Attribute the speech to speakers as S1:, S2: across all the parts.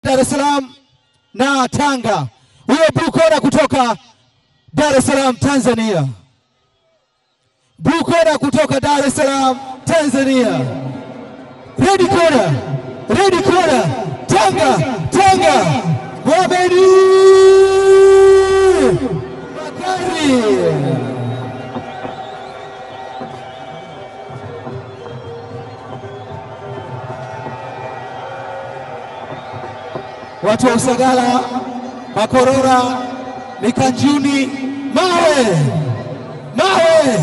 S1: Dar es Salaam na Tanga. Huyo blue corner kutoka Dar es Salaam Tanzania. Blue corner kutoka Dar es Salaam Tanzania. Red corner, red corner, Tanga, Tanga, Mohamed Bakari. watu wa Usagala, Makorora, Mikanjuni, mawe mawe.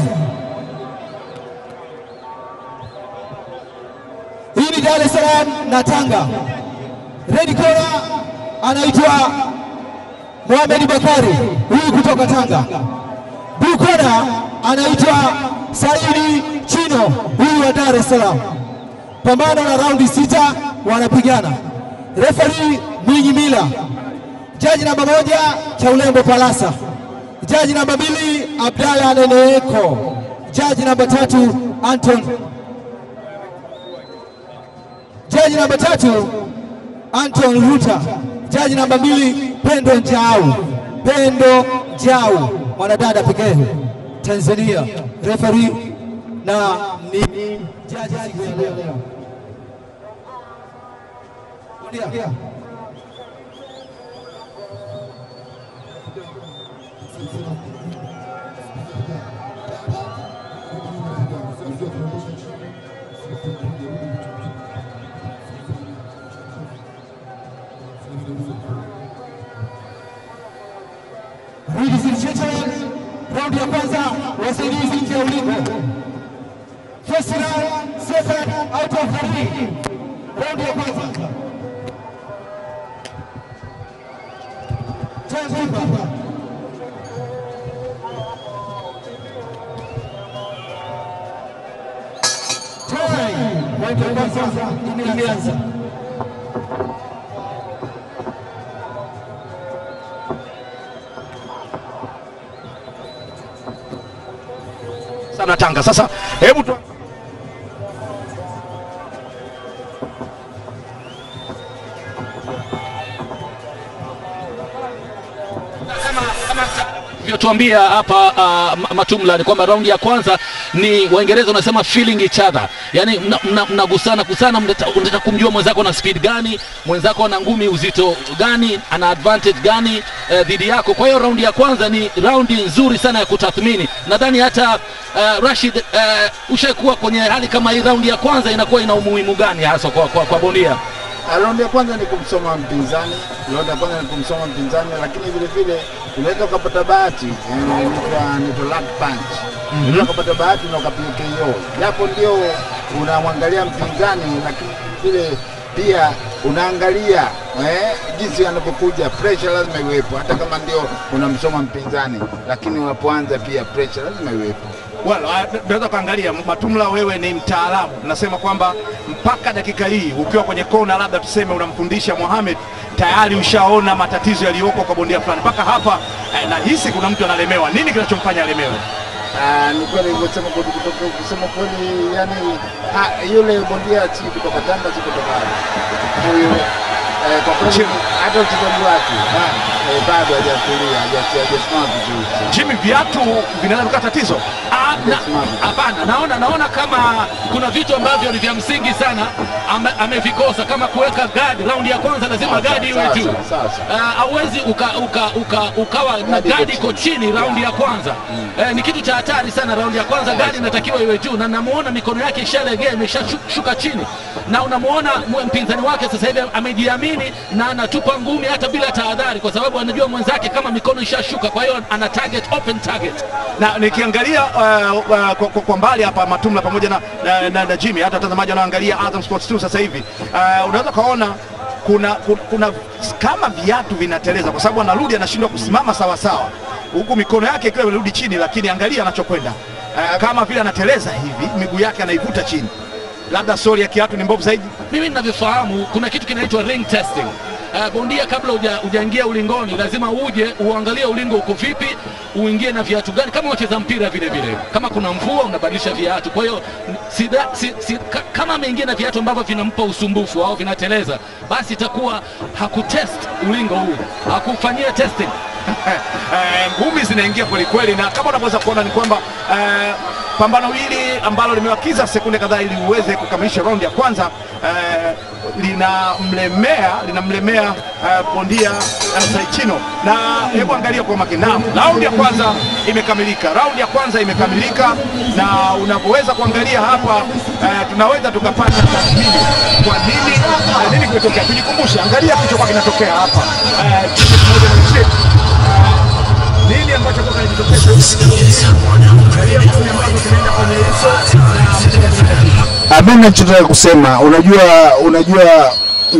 S1: Hii ni Dar es Salaam na Tanga. Red corner anaitwa Mohamed Bakari, huyu kutoka Tanga. Blue corner anaitwa Saidi Chino, huyu wa Dar es Salaam. Pambano la raundi sita wanapigana. Referee Mwinyi Mila, jaji namba moja cha Ulembo Palasa, jaji namba mbili Abdalla Neneeko, jaji namba tatu Anton, jaji namba tatu Anton Ruta, jaji namba mbili Pendo Njau, Pendo Njau, mwanadada pekee Tanzania. Referee na ni jaji siku ya leo. Bondia. Ladies and gentlemen, raundi ya kwanza wasaidizi nje ya ulingo. First round, second out of three. Raundi ya kwanza. Timekeeper. Time. Raundi ya kwanza imeanza.
S2: sana Tanga. Sasa hebu tu vyotuambia hapa uh, Matumla ni kwamba raundi ya kwanza ni Waingereza wanasema feeling each other, yani mnagusana mna, mna kusana, unataka kumjua mwenzako na speed gani, mwenzako ana ngumi uzito gani, ana advantage gani uh, dhidi yako. Kwa hiyo raundi ya kwanza ni raundi nzuri sana ya kutathmini. Nadhani hata uh, Rashid uh, ushakuwa kwenye hali kama hii, raundi ya kwanza inakuwa ina umuhimu gani hasa kwa, kwa, kwa bondia?
S3: Raundi ya kwanza ni kumsoma mpinzani, raundi ya kwanza ni kumsoma mpinzani, lakini vile vile unaweza ukapata bahati inaitwa inaitwa luck punch. Unaweza ukapata bahati na ukapiga KO, japo ndio unamwangalia mpinzani, lakini vile pia unaangalia eh, jinsi anavyokuja, pressure lazima iwepo, hata kama ndio unamsoma mpinzani, lakini unapoanza pia pressure lazima iwepo.
S2: Well, uh, naweza kuangalia Matumla, wewe ni mtaalamu, nasema kwamba mpaka dakika hii ukiwa kwenye kona, labda tuseme unamfundisha Mohamed, tayari ushaona matatizo yaliyoko kwa bondia fulani. Mpaka hapa eh, nahisi kuna mtu analemewa. Nini kinachomfanya alemewe?
S3: Ah, ni kweli kusema kweli, kutoka kusema kweli, yani ha, yule bondia si kutoka Tanga, si kutoka hapa. huyu eh, kwa kweli hata uchezaji wake eh, bado hajatulia, haja- hajasimama vizuri.
S2: Jimmy, viatu vinaweza kuwa tatizo? Ah, na- Hapana, naona naona kama kuna vitu ambavyo ni vya msingi sana ame, amevikosa kama kuweka guard. Raundi ya kwanza lazima guard iwe
S3: sawa,
S2: juu.
S3: sawa, sawa, sawa.
S2: Ah, Hauwezi uka, uka, uka, ukawa na
S3: Guard iko
S2: guard iko chini raundi ya kwanza. Eh, ni kitu cha hatari sana. Raundi ya kwanza guard inatakiwa iwe juu, na namuona mikono yake ishalegea imeshashuka chini, na unamuona mwe- mpinzani wake sasa hivi amejiamini na anatupa ngumi hata bila tahadhari, kwa sababu anajua mwenzake kama mikono ishashuka, kwa hiyo ana target, open target. Na nikiangalia uh, uh, kwa, kwa, kwa mbali hapa Matumla pamoja na, na, na, na Jimmy, hata watazamaji wanaangalia Azam Sports 2 sasa hivi uh, unaweza kaona kuna, kuna, kuna kama viatu vinateleza, kwa sababu anarudi anashindwa kusimama sawa sawa, huku mikono yake ikiwa imerudi chini, lakini angalia anachokwenda uh, kama vile anateleza hivi, miguu yake anaivuta chini labda soli ya kiatu ni mbovu zaidi. Mimi ninavyofahamu kuna kitu kinaitwa ring testing. uh, bondia kabla huja- hujaingia ulingoni lazima uje uangalie ulingo uko vipi, uingie na viatu gani, kama wacheza mpira vile vile. Kama kuna mvua unabadilisha viatu. Kwa hiyo si, si, si, ka, kama ameingia na viatu ambavyo vinampa usumbufu au vinateleza, basi itakuwa hakutest ulingo huu, hakufanyia testing.
S4: Eh, ngumi zinaingia kwelikweli, na kama unavyoweza kuona ni kwamba eh, pambano hili ambalo limewakiza sekunde kadhaa ili uweze kukamilisha raundi ya kwanza eh, linamlemea linamlemea eh, bondia eh, Saichino, na hebu angalia kwa makini. Naam, raundi ya kwanza imekamilika, raundi ya kwanza imekamilika, na unavyoweza kuangalia hapa eh, tunaweza tukapata tathmini kwa nini eh, nini kimetokea. Tujikumbushe, angalia kilichokuwa kinatokea hapa eh, Jimmy pamoja na Rashid nini ambacho kwa kinajitokeza Angalia ngumi ambazo zinaenda kwenye uso na
S3: Ah, Mimi nachotaka kusema, unajua unajua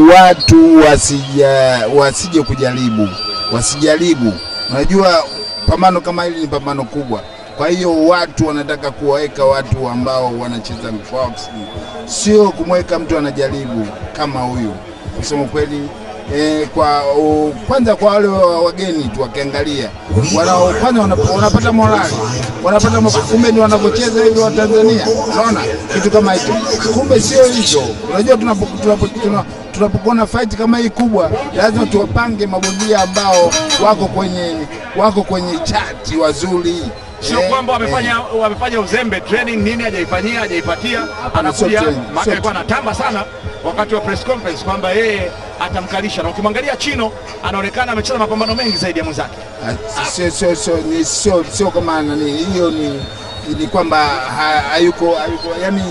S3: watu wasija wasije kujaribu, wasijaribu. Unajua pambano kama hili ni pambano kubwa, kwa hiyo watu wanataka kuwaweka watu ambao wanacheza boxing, sio kumweka mtu anajaribu kama huyu. Kusema kweli E, kwa u, kwanza kwa wale wa- wageni tu wakiangalia wanao kwanza wanap- wanapata morali wanapata mo- kumbe ni wanavyocheza hivyo wa Tanzania, unaona kitu kama hicho. Kumbe sio hivyo. Unajua tunapo- tunapo- tuna- tunapokuwa na fight kama hii kubwa, lazima tuwapange mabondia ambao wako kwenye wako kwenye chati wazuri
S4: sio
S3: Eh,
S4: kwamba
S3: eh.
S4: wamefanya wamefanya uzembe training nini hajaifanyia hajaipatia,
S3: sio
S4: anakuja
S3: training,
S4: maana
S3: sio
S4: alikuwa anatamba sana wakati wa press conference kwamba yeye atamkalisha, na ukimwangalia Chino anaonekana amecheza mapambano mengi zaidi ya mwenzake.
S3: Ah, sio sio sio ni sio sio kama nani hiyo ni ni kwamba ha- hayuko hayuko yani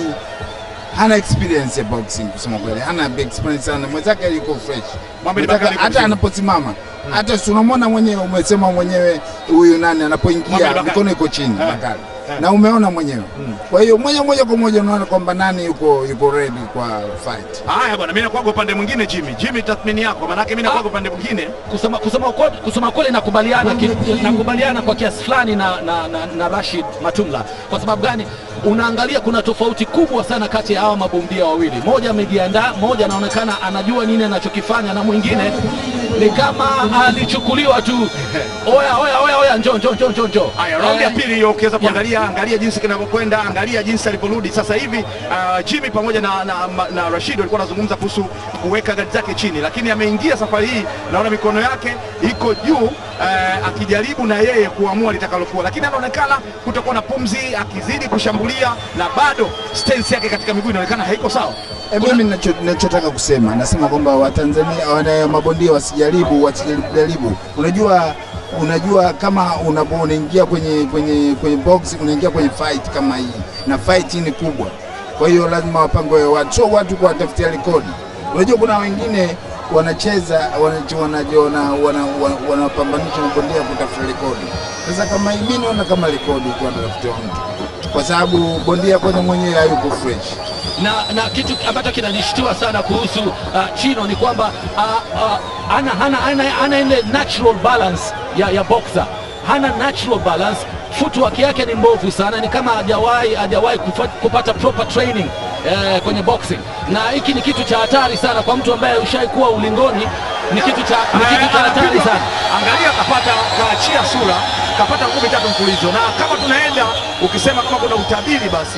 S3: hana experience ya boxing kusema kweli, hana experience sana. Mwenzake yuko fresh,
S4: Mohamed
S3: Mwenzake
S4: Bakari yuko
S3: hata
S4: chini.
S3: anaposimama hata si unamwona mwenyewe, umesema mwenyewe huyu nani anapoingia
S4: Mohamed Bakari.
S3: mikono iko chini
S4: Eh,
S3: Bakari
S4: eh.
S3: na umeona mwenyewe. Kwa hiyo moja moja kwa moja unaona kwamba nani yuko yuko ready kwa fight.
S4: Haya bwana, mimi nakuaga upande mwingine Jimmy. Jimmy, tathmini yako, maanake mimi nakuaga upande mwingine.
S2: kusema kusema ukweli, kusema kweli nakubaliana ki, nakubaliana kwa kiasi fulani na, na, na, na Rashid Matumla. Kwa sababu gani? Unaangalia kuna tofauti kubwa sana kati ya hawa mabondia wawili, moja amejiandaa, moja anaonekana anajua nini anachokifanya, na mwingine ni kama alichukuliwa tu, oya oya oya oya, njoo njoo njoo njoo njoo.
S4: Haya, raundi ya
S2: Eh,
S4: pili hiyo ukiweza kuangalia, angalia jinsi kinavyokwenda, angalia jinsi alivyorudi sasa hivi. Uh, Jimmy pamoja na, na, na Rashid walikuwa wanazungumza kuhusu kuweka gari zake chini, lakini ameingia safari hii, naona mikono yake iko juu uh, akijaribu na yeye kuamua litakalokuwa, lakini anaonekana kutokuwa na pumzi, akizidi kushambulia na bado stance yake katika miguu inaonekana haiko sawa.
S3: E, mimi nacho- nachotaka kusema nasema kwamba Watanzania wana mabondia wasijaribu wasijaribu. Unajua unajua kama unapo unaingia kwenye kwenye kwenye box unaingia kwenye fight kama hii na fight hii ni kubwa, kwa hiyo lazima wapangwe watu, sio watu kuwatafutia rekodi. Unajua kuna wengine wanacheza wanapambanisha wana, wana, wana, wanapambanisha mabondia kutafuta rekodi. Sasa kama hii mimi naona kama rekodi kwa anatafutiwa mtu, kwa sababu bondia kwanza mwenyewe hayuko fresh.
S2: na, na kitu ambacho kinanishtua sana kuhusu uh, Chino ni kwamba uh, uh, ana, hana, ana, ana ile natural balance ya, ya boxer, hana natural balance. Footwork yake ni mbovu sana, ni kama hajawahi hajawahi kufa- kupata proper training eh, kwenye boxing, na hiki ni kitu cha hatari sana kwa mtu ambaye ushaikuwa ulingoni. Ni kitu cha, ni kitu cha hatari
S4: Anapigwa,
S2: sana.
S4: Angalia, kapata kaachia sura, kapata ngumi tatu mfululizo, na kama tunaenda ukisema kama kuna utabiri basi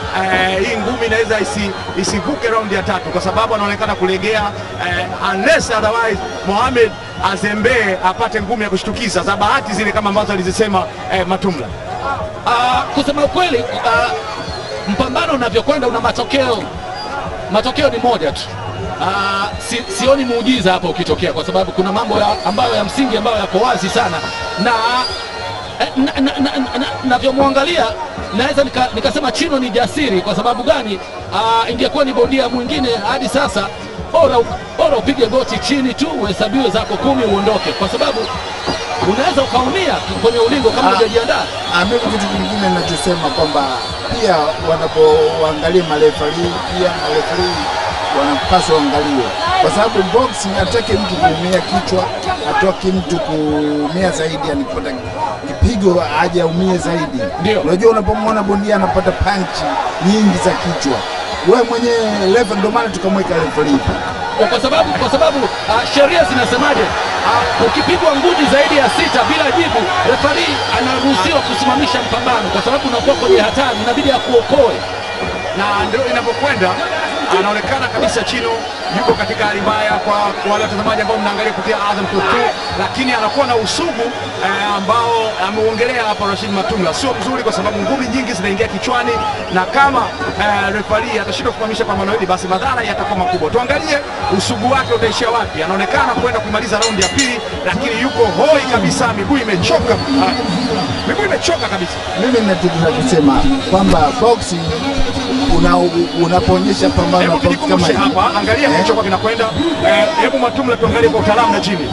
S4: eh, hii ngumi inaweza isi, isivuke raundi ya tatu kwa sababu anaonekana kulegea eh, unless otherwise Mohamed azembee apate ngumi ya kushtukiza za bahati zile kama ambazo alizisema eh, Matumla.
S2: Ah, kusema ukweli ah, mpambano unavyokwenda una matokeo matokeo ni moja tu. Ah, si, sioni muujiza hapa ukitokea, kwa sababu kuna mambo ya, ambayo ya msingi ambayo yako wazi sana na eh, na- na- na- na- na- navyomwangalia naweza nika- nikasema Chino ni jasiri. Kwa sababu gani? Ah, ingekuwa ni bondia mwingine hadi sasa, bora u- bora upige goti chini tu uhesabiwe zako kumi uondoke, kwa sababu unaweza ukaumia kwenye ulingo kama
S3: Ah.
S2: hujajiandaa.
S3: Ah, mimi kitu kingine ninachosema kwamba pia wanapoangalia marefari pia marefari wanapaswa waangaliwe, kwa sababu boxing hataki mtu kuumia kichwa, hataki mtu kuumia zaidi, yani kupata kipigo aje aumie zaidi.
S2: Ndio.
S3: Unajua, unapomwona bondia anapata panchi nyingi za kichwa, wewe mwenyewe refa, ndio maana tukamweka refari
S2: kwa kwa sababu kwa sababu uh, sheria zinasemaje? Uh, ukipigwa ngumi zaidi ya sita bila jibu, refari anaruhusiwa kusimamisha mpambano kwa sababu unakuwa kwenye hatari, inabidi akuokoe.
S4: na ndio inapokwenda anaonekana kabisa Chino yuko katika hali mbaya kwa kwa wale watazamaji ambao mnaangalia kupitia Azam Plus 2, lakini anakuwa na usugu eh, ambao ameuongelea hapa Rashid Matunga, sio mzuri kwa sababu ngumi nyingi zinaingia kichwani, na kama eh, refari atashindwa kusimamisha pambano hili, basi madhara yatakuwa makubwa. Tuangalie usugu wake utaishia wapi. Anaonekana kwenda kumaliza raundi ya pili, lakini yuko hoi kabisa, miguu imechoka, ah, miguu imechoka kabisa.
S3: Mimi nataka kusema kwamba boxing una, unapoonyesha pambano
S4: Hebu
S3: boxing
S4: tujikumbushe
S3: hii,
S4: hapa, angalia
S3: eh,
S4: kilichokuwa kinakwenda. Eh, Hebu Matumla tuangalie kwa utaalamu na Jimmy.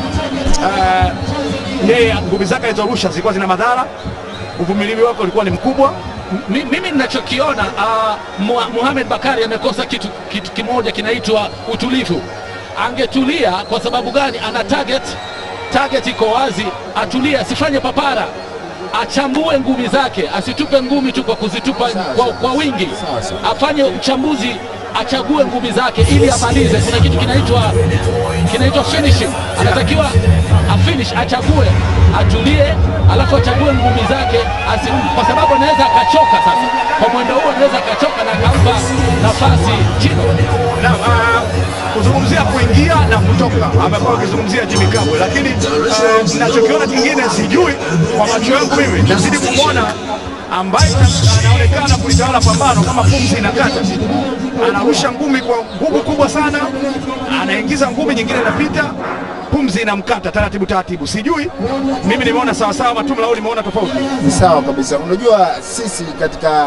S4: Eh, Yeye ngumi zake alizorusha zilikuwa zina madhara, uvumilivu wake ulikuwa ni mkubwa.
S2: Mi- mimi ninachokiona uh, Muhamed Bakari amekosa kitu, kitu kimoja kinaitwa utulivu. Angetulia kwa sababu gani? Ana target, target iko wazi, atulie, asifanye papara, achambue ngumi zake, asitupe ngumi tu kwa kuzitupa kwa, kwa wingi, afanye uchambuzi, achague ngumi zake ili amalize. Kuna kitu kinaitwa kinaitwa finishing, anatakiwa afinish, achague, atulie, alafu achague ngumi zake asi, kwa sababu anaweza akachoka. Sasa kwa mwendo huo anaweza akachoka na akampa nafasi Chino.
S4: Na ah, kuzungumzia kuingia na kutoka, amekuwa akizungumzia Jimmy Kabwe, lakini eh, ninachokiona kingine sijui kwa macho yangu mimi, nazidi kumwona ambaye anaonekana kulitawala pambano kama pumzi inakata, anarusha ngumi kwa nguvu kubwa sana, anaingiza ngumi nyingine inapita, pumzi inamkata taratibu taratibu. Sijui mimi nimeona sawasawa, Matumla au nimeona tofauti?
S3: ni sawa kabisa. Unajua sisi katika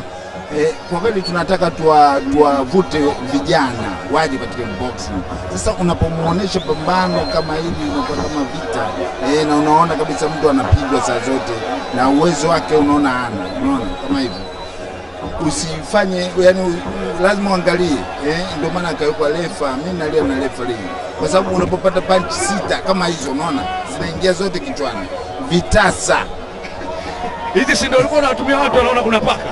S3: eh, kwa kweli tunataka tuwa- tuwavute vijana waje katika boxing. Sasa unapomuonesha pambano kama hili unakuwa kama vita eh, na unaona kabisa mtu anapigwa saa zote na uwezo wake unaona hana, unaona kama hivyo usifanye yani, u- lazima uangalie eh, ndio maana akawekwa refa. Mimi nalia na refa leo, kwa sababu unapopata punch sita kama hizo, unaona zinaingia zote kichwani, vitasa
S4: Hizi si ndio ulikuwa unawatumia watu wanaona kuna paka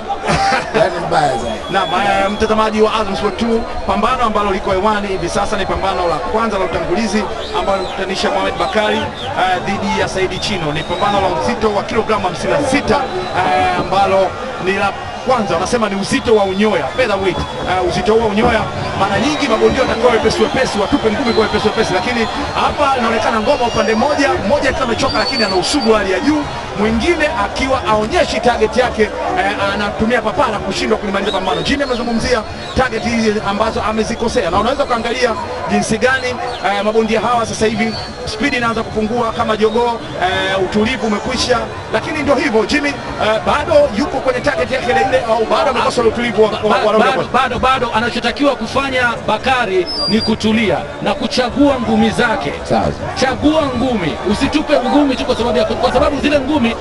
S3: yani mbaya zaidi.
S4: na eh, mtazamaji wa Azam Sport 2, pambano ambalo liko hewani hivi sasa ni pambano la kwanza la utangulizi ambalo linakutanisha Mohamed Bakari eh, dhidi ya Saidi Chino. Ni pambano la uzito wa kilogramu 56 eh, ambalo ni la kwanza, wanasema ni uzito wa unyoya featherweight. Uh, uzito huo wa unyoya, mara nyingi mabondia watakuwa wepesi wepesi, watupe ngumi kwa wepesi wepesi, lakini hapa inaonekana ngoma upande mmoja mmoja akiwa amechoka, lakini ana usugu wa hali ya juu, mwingine akiwa aonyeshi target yake eh, anatumia papara kushindwa kulimaliza pambano. Jimmy amezungumzia target hizi ambazo amezikosea, na unaweza ukaangalia jinsi gani eh, mabondia hawa sasa hivi spidi inaanza kupungua kama jogoo eh, utulivu umekwisha, lakini ndio hivyo Jimmy eh, bado yuko kwenye target yake ile ile, au bado amekosa ule utulivu wa, wa, wa,
S2: Ba-
S4: raundi ya
S2: bado,
S4: kwanza.
S2: bado bado anachotakiwa kufanya Bakari ni kutulia na kuchagua ngumi zake.
S3: Sawa.
S2: Chagua ngumi, usitupe ngumi tu kwa sababu ya, kwa sababu zile ngumi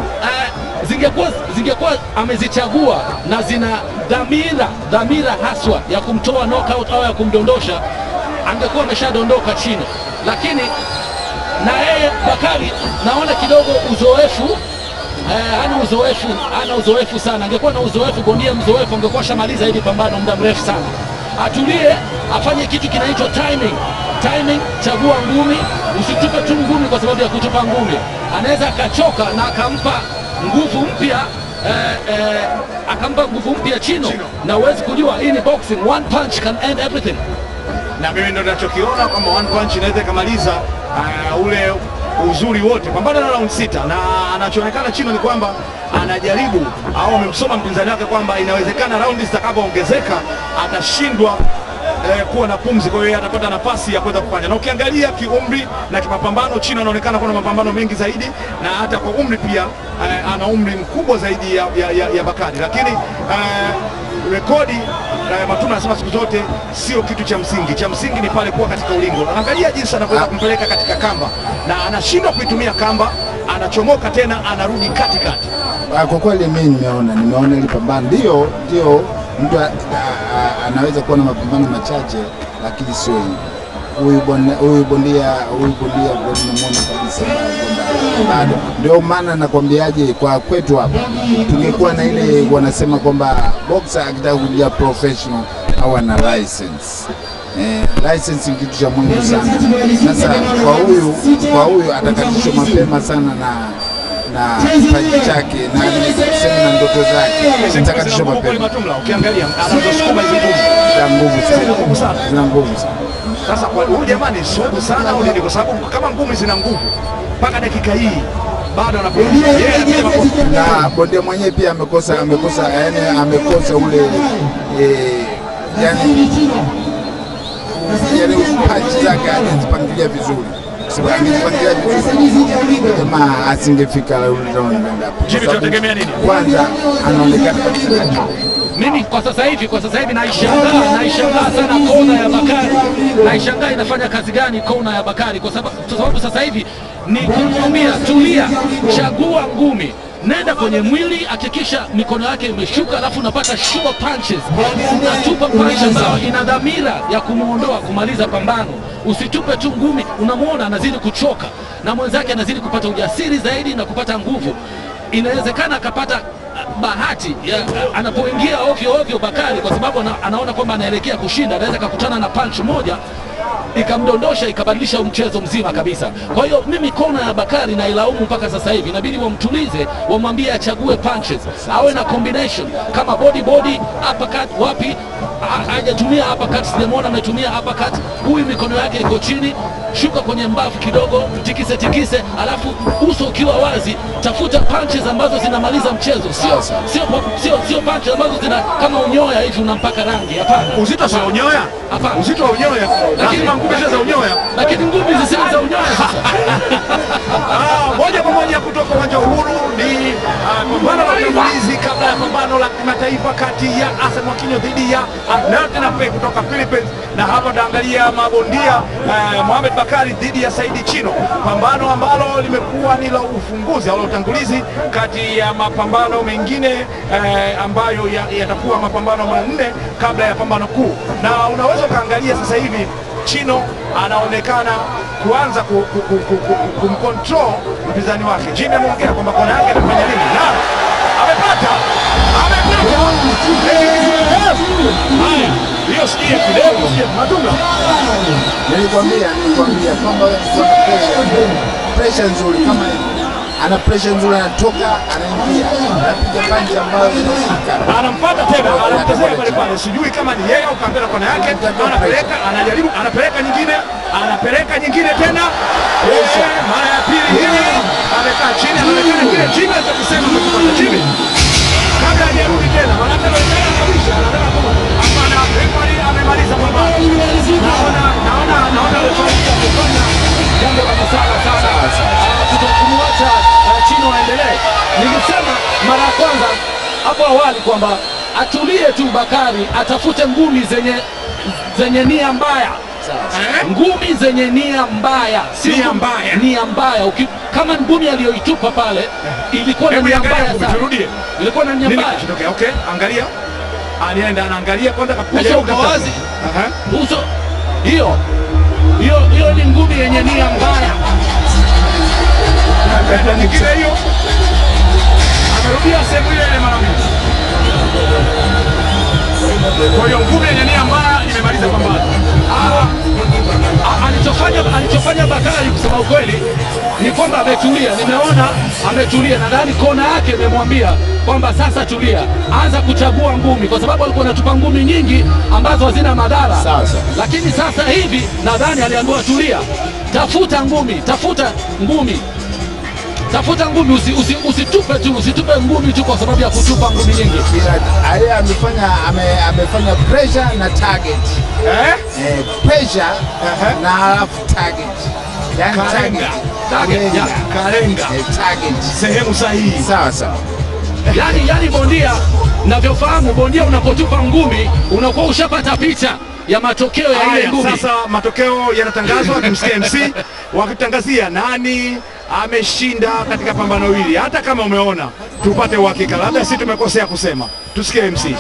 S2: uh, zingekuwa zingekuwa amezichagua na zina dhamira dhamira haswa ya kumtoa knockout au ya kumdondosha, angekuwa ameshadondoka chini, lakini na yeye Bakari naona kidogo uzoefu Eh, hana uzoefu, hana uzoefu sana. Angekuwa na uzoefu, bondia mzoefu, angekuwa shamaliza hili pambano muda mrefu sana. Atulie, afanye kitu kinaitwa timing. Timing, chagua ngumi, usitupe tu ngumi kwa sababu ya kutupa ngumi. Anaweza akachoka na akampa nguvu mpya eh, eh, akampa nguvu mpya Chino, na huwezi kujua hii ni boxing, one punch can end everything.
S4: na mimi ndo ninachokiona kwamba one punch inaweza ikamaliza uh, ule uzuri wote pambano na round sita, na anachoonekana Chino ni kwamba anajaribu au amemsoma mpinzani wake kwamba inawezekana raundi zitakapoongezeka atashindwa eh, kuwa na pumzi, kwa hiyo yeye atapata nafasi ya kuweza kufanya. Na ukiangalia kiumri na kimapambano, Chino anaonekana kuwa na mapambano mengi zaidi, na hata kwa umri pia eh, ana umri mkubwa zaidi ya, ya, ya, ya Bakari, lakini eh, rekodi eh, Matuma anasema siku zote sio kitu cha msingi. Cha msingi ni pale kuwa katika ulingo. Angalia jinsi anavyoweza kumpeleka katika kamba, na anashindwa kuitumia kamba, anachomoka tena, anarudi katikati.
S3: Ah, Kwa kweli mimi nimeona nimeona ile pambano, ndio ndio mtu a- a- a- anaweza kuwa na mapambano machache, lakini sio hivi. Huyu bondia huyu bondia huyu bondia kwa namuona kabisa kwamba bado. Ndio maana nakwambiaje, kwa kwetu hapa tungekuwa na ile wanasema kwamba boxer akitaka kuja professional au ana license eh, license ni kitu cha muhimu sana. Sasa kwa huyu kwa huyu atakatishwa mapema sana na na kipaji chake na tuseme na ndoto zake, atakatishwa
S4: Nguvu kweli
S3: mapema
S4: Matumla, ukiangalia anazosukuma hizo nguvu
S3: za nguvu
S4: Zina nguvu sana.
S3: sana, zina nguvu sana.
S4: Sasa kwa huyu jamani, sugu sana au nini? Kwa sababu kama ngumi zina nguvu mpaka dakika hii bado anapumzika yeye, anasema kwa-
S3: na bondia mwenyewe pia amekosa amekosa yani amekosa ule eh, yani yani punch zake hajazipangilia vizuri, Kwa sababu angezipangilia vizuri jamaa asingefika ule round endapo. Kwa
S4: Jimmy,
S3: sababu
S4: tunategemea nini?
S3: Kwanza anaonekana kabisa kachoka.
S2: mimi kwa sasa hivi kwa sasa hivi naishangaa naishangaa sana kona ya Bakari, naishangaa inafanya kazi gani kona ya Bakari, kwa sababu kwa sababu sasa hivi ni kumwambia tulia, chagua ngumi nenda kwenye mwili, hakikisha mikono yake imeshuka, alafu unapata sure punches, unatupa punch ambayo ina dhamira ya kumwondoa, kumaliza pambano. Usitupe tu ngumi, unamwona anazidi kuchoka na mwenzake anazidi kupata ujasiri zaidi na kupata nguvu. Inawezekana akapata bahati ya, anapoingia ovyo ovyo Bakari, kwa sababu ana, anaona kwamba anaelekea kushinda, anaweza akakutana na punch moja ikamdondosha ikabadilisha mchezo mzima kabisa. Kwa hiyo mimi kona ya Bakari nailaumu mpaka sasa hivi, inabidi wamtulize, wamwambie achague punches, awe na combination kama body body, uppercut wapi, ha- hajatumia uppercut, sijamwona ametumia uppercut. Huyu mikono yake iko chini, shuka kwenye mbavu kidogo, tikise tikise, alafu uso ukiwa wazi, tafuta punches ambazo zinamaliza mchezo, sio sio sio sio punches ambazo zina kama unyoya hivi unampaka rangi. Hapana,
S4: uzito sio unyoya,
S2: Hapana.
S4: uzito wa unyoya, lazima ngumi ziwe za unyoya.
S2: lakini ngumi zisizo za unyoya sasa
S4: Ah, moja kwa moja kutoka uwanja wa Uhuru ni ah, pambano la utangulizi kabla ya pambano la kimataifa kati ya Hassan Mwakinyo dhidi ya Arnaud Nape kutoka Philippines, na hapa taangalia mabondia eh, Mohamed Bakari dhidi ya Saidi Chino, pambano ambalo limekuwa ni la ufunguzi au la utangulizi kati ya mapambano mengine eh, ambayo ya- yatakuwa mapambano manne kabla ya pambano kuu, na unaweza ukaangalia sasa hivi Chino anaonekana kuanza ku- ku- ku- ku- ku- kumcontrol mpinzani wake. Jimmy ameongea kwamba kona yake amefanya nini na amepata amepata. Haya, hiyo sikia kidogo, sikia Matumla.
S3: Nilikwambia nilikwambia kwamba kuna pressure pressure nzuri kama hivi. ana pressure nzuri, anatoka anaingia, anapiga panchi ambayo inashika
S4: Anampata tena, anamtezea pale pale, sijui kama ni yeye au kaambia kona yake, anapeleka, anajaribu, anapeleka nyingine, anapeleka nyingine tena, Eh, mara ya pili hii amekaa chini, anaonekana kile Jimmy alichokisema amekipata Jimmy kabla hajarudi tena, maanake anaonekana kabisa anataka ku hapana, referee amemaliza pambano. Naona naona naona referee amefanya
S2: jambo la busara sana kutokumwacha uh, Chino aendelee. Nilisema mara ya kwanza hapo awali kwamba atulie tu Bakari, atafute ngumi zenye zenye nia mbaya
S4: Eh?
S2: ngumi zenye nia mbaya, sio
S4: Nia
S2: ngumi-
S4: mbaya.
S2: nia mbaya. Uki, kama ngumi aliyoitupa pale ilikuwa na
S4: Hebu
S2: nia
S4: iangalie
S2: mbaya
S4: ngumi,
S2: sana,
S4: turudie.
S2: ilikuwa na nia
S4: Nini
S2: mbaya.
S4: kichotokea? Okay, angalia. Anaenda anaangalia kwanza
S2: Uso
S4: kajaribu
S2: uko
S4: kutafuta-
S2: wazi.
S4: Aha.
S2: Uso hiyo hiyo hiyo ni ngumi yenye nia mbaya.
S4: Akaenda nyingine hiyo. Amerudia sehemu ile ile mara mbili. Kwa hiyo ngumi yenye nia mbaya imemaliza pambano.
S2: Ah, ah, alichofanya alichofanya Bakari kusema ukweli ni kwamba ametulia. Nimeona ametulia, nadhani kona yake imemwambia kwamba sasa tulia, anza kuchagua ngumi, kwa sababu alikuwa anatupa ngumi nyingi ambazo hazina madhara.
S3: Sawa, sawa.
S2: Lakini sasa hivi nadhani aliambiwa tulia, tafuta ngumi, tafuta ngumi tafuta ngumi, usi, usi, usitupe tu, usitupe ngumi tu kwa sababu ya kutupa ngumi nyingi.
S3: Ila- yeye amefanya ame, amefanya pressure na target
S4: Eh?
S3: eh, pressure
S4: Aha.
S3: na alafu target yani
S4: Kalenga.
S3: target
S2: Target,
S3: Kalenga.
S2: ya.
S4: Kalenga.
S3: eh, target
S4: Sehemu sahihi.
S3: sawa sawa
S2: yani, yani bondia navyofahamu, bondia unapotupa ngumi unakuwa ushapata picha ya matokeo ya ile
S4: Haya,
S2: ngumi.
S4: sasa matokeo yanatangazwa, tumsikie MC wakitangazia nani ameshinda katika pambano hili. Hata kama umeona, tupate uhakika, labda si tumekosea kusema. Tusikie MC.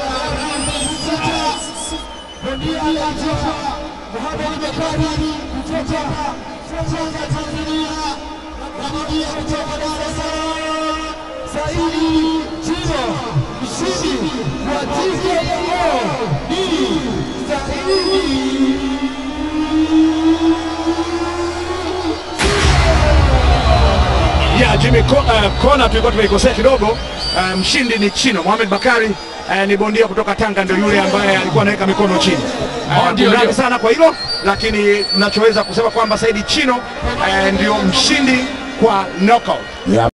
S1: Bondia aliyetoka Mohamed Bakari kutoka kutoka Tanzania na bondia kutoka Dar es Salaam Saidi Chino mshindi wa TKO ni
S4: ya Jimmy Ko- uh, Kona tulikuwa tumeikosea kidogo. Uh, mshindi ni Chino Mohamed Bakari uh, ni bondia kutoka Tanga, ndio yule ambaye alikuwa anaweka mikono chini.
S2: Oh,
S4: Uh,
S2: ndio,
S4: kunradhi
S2: ndio.
S4: sana kwa hilo, lakini nachoweza kusema kwamba Saidi Chino uh, ndio mshindi kwa knockout.